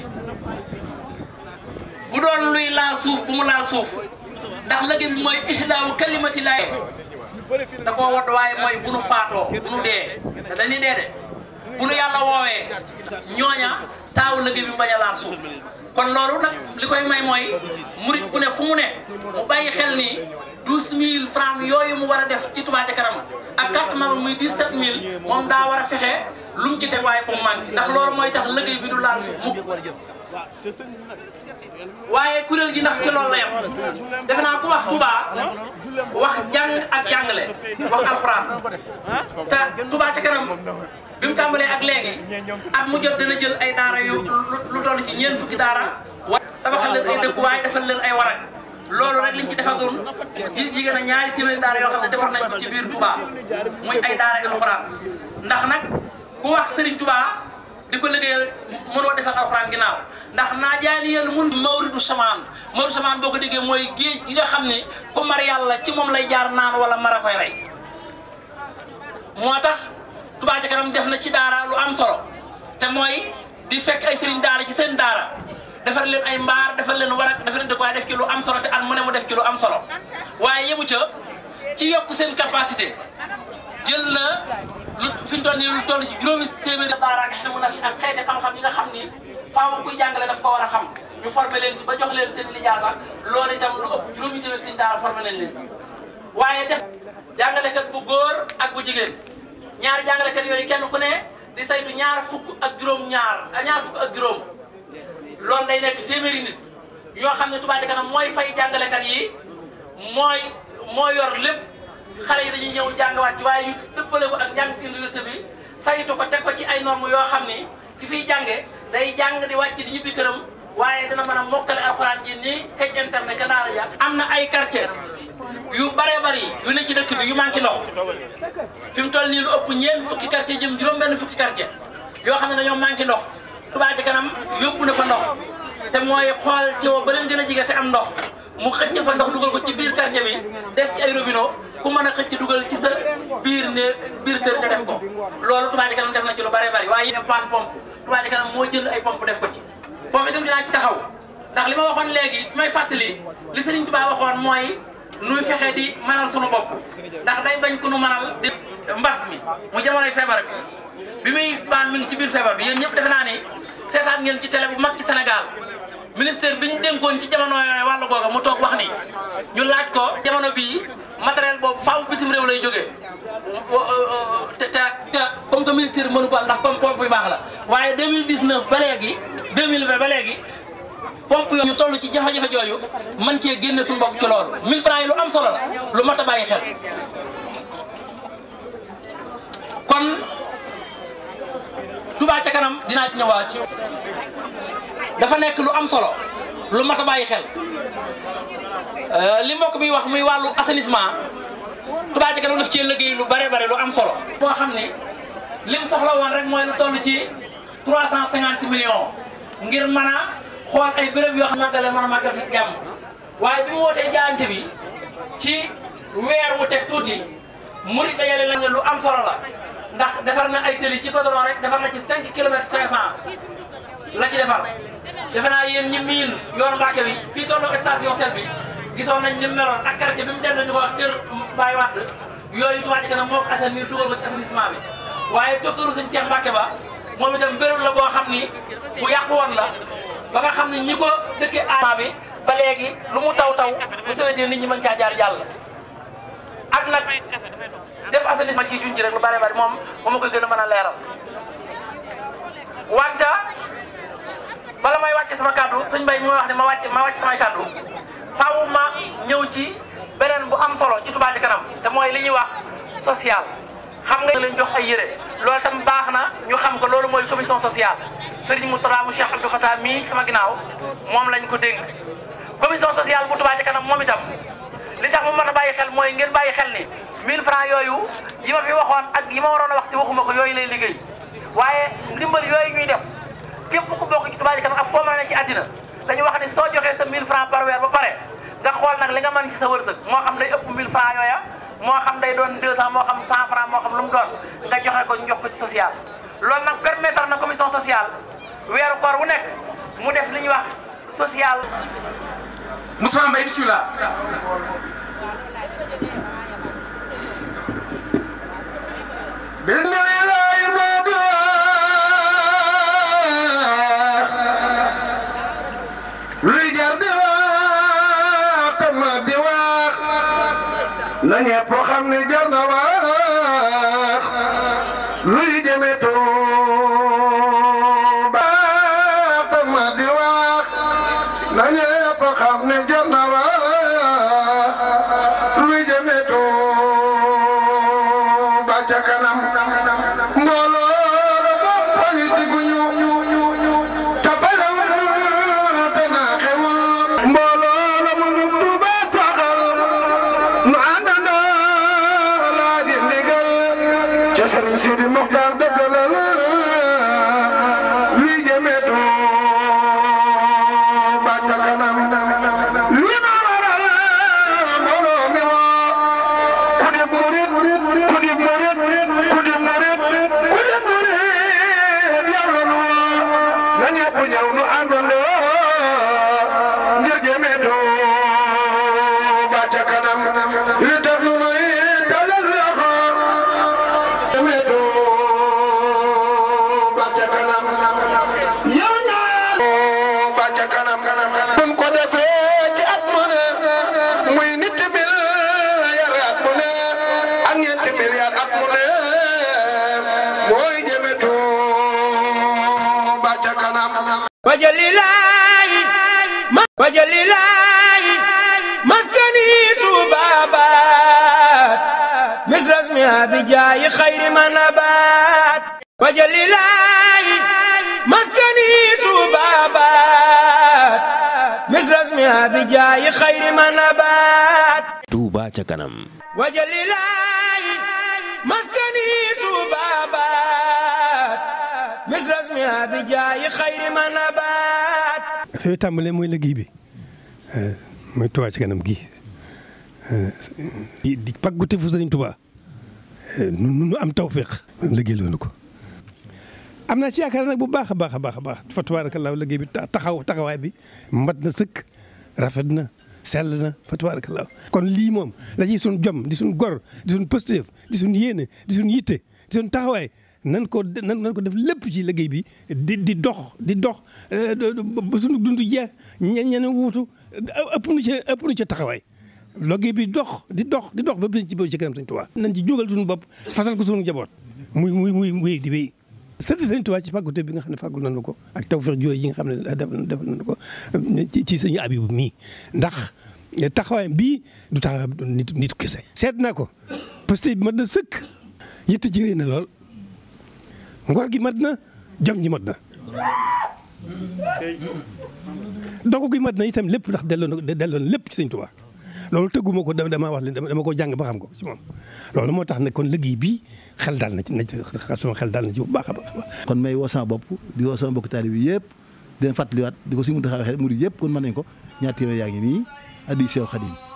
bu doon luy laal suuf bu mu laal suuf ndax liggéey bi mooy ihlaawu kalimati laay da koo wodd waaye mooy bu nu faatoo bu nu dee te dañuy dee de bu nu yàlla woowee ñooña taawu liggéey bi bañ a laal suuf. kon loolu nag li koy may mooy murit bu ne fu mu ne mu bàyyi xel ni douze mille francs yooyu mu war a def ci Touba Ca Kanam ak carte membre muy dix-sept mille moom daa war a fexe lu mu ci teg waaye bu mu manqué ndax loolu mooy tax liggéey bi du laal suuf mukk waaye kuréel gi ndax ci loolu la yem defe naa ku wax Touba wax jàng ak jàngale wax alxuraan te Touba Ca Kanam bi mu tàmbalee ak léegi at mu jot dana jël ay daara yu lu toll ci ñeent fukki daara wa tabaxal leen ay dëkkuwaay defal leen ay warak loolu rek liñ ci defagoon ji jigéen a ñaari téeméeri daara yoo xam ne defar nañ ko ci biir Touba muy ay daara alxuraan ndax nag ku wax Serigne Touba di ko liggéeyal mënoo defal alxuraan ginnaaw ndax naa jaani yàlla mun mawridu samaan mawridu samaan boo ko déggee mooy géej gi nga xam ni ku mar yàlla ci moom lay jaar naan wala mar a koy rey moo tax Touba Ca Kanam def na ci daara lu am solo te mooy di fekk ay sëriñ daara ci seen daara defar leen ay mbaar defar leen warak defar leen dëkk waaye def ci lu am solo te at mu ne mu def ci lu am solo waaye yemu ca ci yokk seen capacité jël na lu fi mu toll nii lu toll ci juróomi téeméeri daara nga xam ne ak xeeti xam-xam yi nga xam ni faaw kuy jàngale daf ko war a xam ñu formé leen ci ba jox leen seen lijaasa loolu itam lu ëpp juróomi téeméeri seen daara formé nañ leen waaye def jàngalekat bu góor ak bu jigéen ñaari jàngalekat yooyu kenn ku ne di saytu ñaar fukk ak juróom ñaar ñaar fukk ak juróom loolu day nekk téeméeri nit yoo xam ne Touba Ca Kanam mooy fay jàngalekat yi mooy moo yor lépp xale yi dañuy ñëw jàng wàcc waaye ñu dëppale ko ak njàng université bi saytu ko teg ko ci ay normes yoo xam ni ki fiy jànge day jàng di wàcc di ñibbi këram waaye dina mën a mokkale alxuraan ji nii kaj internet ka daara ja am na ay quartier yu bare bari yu ne ci dëkk bi yu manqué ndox fi mu toll nii lu ëpp ñeent fukki quartier jëm juróom benn fukki quartier yoo xam ne dañoo manqué ndox Touba Ca Kanam yóbbu na fa ndox te mooy xool teewoo ba leen gën a jige te am ndox mu xëcc fa ndox dugal ko ci biir quartier bi def ci ay robinet ku mën a xëcc dugal ci sa biir ne biir kër nga def ko loolu Touba Ca Kanam def na ci lu bare bari waaye yéen pan pompe Touba Ca Kanam moo jënd ay pompe def ko ci foofu itam dinaa ci taxaw ndax li ma waxoon léegi may fàttali li Serigne Touba waxoon mooy nuy fexe di manal sunu bopp ndax day bañ ku nu manal di mbas mi mu jamonoy feebar bi bi muy baan mi ngi ci biir feebar bi yéen ñëpp defe naa ni seetaan ngeen ci télé bu mag ci Sénégal ministère bi ñu dénkoon ci jamono yooyu wàllu googa mu toog wax ni ñu laaj ko jamono bii matériel boobu faaw bitim réew lay jógee te te te comme que ministère mënu ko am ndax comme pompe yu baax la waaye 2019 ba léegi 2020 ba léegi pompe yooyu ñu toll ci jafe-jafe jooju man cee génne suñu bopp ci loolu 1000 francs yi lu am solo la lu mat a bàyyi xel kon Touba ca kanam dinaa ci ñëwaat ci dafa nekk lu am solo lu mat a bàyyi xel li mbokk bi wax muy wàllu assainissement Touba ca kanam daf cee liggéey lu bare bare lu am solo. moo xam ni lim soxla woon rek mooy lu toll ci trois cent cinquante millions ngir mën a xool ay béréb yoo xam ne màggale mën a màggal si jàmm waaye bi mu wootee jaayante bi ci weer wu teg tuuti murit dajale lañ ne lu am solo la ndax defar na ay tëli ci goudron rek defar na ci cinq kilomètres cinq cent la ci defar defe naa yéen ñi miin yoonu Mbàkke bi fii tolloo station sel bi gisoon nañ ni mu meloon ak quartier bi mu dem ñu ko wax kër Baye Wade yooyu Touba ca kanam moo ko assainir dugal ko ci assainissement bi waaye docteuru sëñ Cheikh Mbacke ba moom itam béréb la boo xam ni bu yàqu woon la ba nga xam ni ñi ko dëkkee aama bi ba léegi lu mu taw taw bu sewetee nit ñi mën caa jaar jàll ak nag def assainissement ci juñ ji rek lu bare bari moom moom ma koy gën a mën a leeral wante bala may wàcce sama kàddu sëñ Mbaye mi wax ne ma wàcce ma wàcce samay kàddu faaw ma ñëw ci beneen bu am solo ci Touba ca kanam te mooy li ñuy wax social xam nga leen jox ay yére loolu tam baax na ñu xam ko loolu mooy commission sociale Serigne Moustapha mu Cheikh Abdou Fatah mii sama ginnaaw moom lañ ko dénk commission sociale bu Touba ca kanam moom itam li tax mu mën a bàyyi xel mooy ngeen bàyyi xel ni 1000 francs yooyu yi ma fi waxoon ak yi ma waroon a wax ci waxuma ko yooyu lay liggéey waaye ndimbal yooyu ñuy def képp ku bokk ci Touba ca kanam ak foo mën a ne ci àddina dañu wax ni soo joxee sa 1000 francs par weer ba pare nga xool nag li nga mën ci sa wërsëg moo xam day ëpp 1000 francs yooya moo xam day doon 200 moo xam 100 francs moo xam lu mu doon nga joxe ko ñu jox ko ci social loolu nag permettre na commission sociale weeru koor wu nekk mu def li ñuy wax social. Moussa Mbaye bismillah. luy jar di wax tam di wax na ñepp xam ne jar na wax luy jëme Tuuba tam di wax na ñepp xam ne jar na wax luy jëme Tuuba ca kanam mbooloo la moom politique gu ñu mbooloo la mu Tuuba saxal nu àndandoo laa di ndigal ca Sëriñ Sidi Muxtaar dëggalal luy jëme Tuuba ca kanam li ma waral mbooloo mi woo ku dib murit ku dib murit ku dib murit ku dib murit yow la nu woo na ñëpp ñëw nu àndandoo ngir jëme Tuuba ca kanam li tax nu nuy dalal loxo jëme Tuuba ca kanam yow ñaar Tuuba ca kanam buñ ko defee ci at mu ne muy nit milliard at mu ne ak ñeenti milliard at mu ne mooy jëme Tuuba ca kanam wajalilaay wajalilaay maskani tubabat misras mi abijaayi xayri manabat wajalilaay maskani tubabat misras mi abijaayi xayri manabat Touba ca kanam wajalilaay maskani tubabat misras mi abijaayi xayri manabat fi mu tàmbalee mooy liggéey bi mooy Touba ci kanam gi di di pàggute fu Sëriñ Touba nu nu am tawféex liggéey loonu ko am naa ci yaakaar nag bu baax a baax a baax a baax fa tabaarakallaahu liggéey bi taxaw taxawaay bi mat na sëkk rafet na sell na fa tabaarakallaahu kon lii moom la ciy suñ jom di suñ gor di suñ pëstéef di suñ yéene di suñ yitte di suñ taxawaay nan ko nan nan ko def lépp ci liggéey bi di di dox di dox ba suñu dund jeex ñe ñene wuutu ëpp nu ca ëpp nu ca taxawaay liggéey bi dox di dox di dox ba bis ci ci kanam Sëñ Tuubaa nañ ci jógal suñu bopp fasal ko suñu njaboot muy muy muy muy di wéy sëti Sëñ Tuubaa ci fàggute bi nga xam ne fàggul nañu ko ak tawfeex jure yi nga xam ne def def nañu ko ci sëñ Abibu mii ndax taxawaay bii du taxawaay nit nit kese seet naa ko parce que mat na sëkk yitte ci réy na lool ngor gi mat na jom ji mat na dogu gi mat na itam lépp ndax delloo na delloo na lépp ci sëñ Tuubaa loolu tëgguma ko dama wax leen dama ko jàng ba xam ko ci moom loolu moo tax ne kon liggéey bi xel daal na ci na ci sama xel daal na ci bu baax a baax kon may woo sama bopp di woo sama mbokk taalibe bi yëpp di leen fàttaliwaat di ko si mun taxaw waxee murid yëpp kon mën nañ ko ñaar téeméer yaa ngi nii addi Seex Xaadim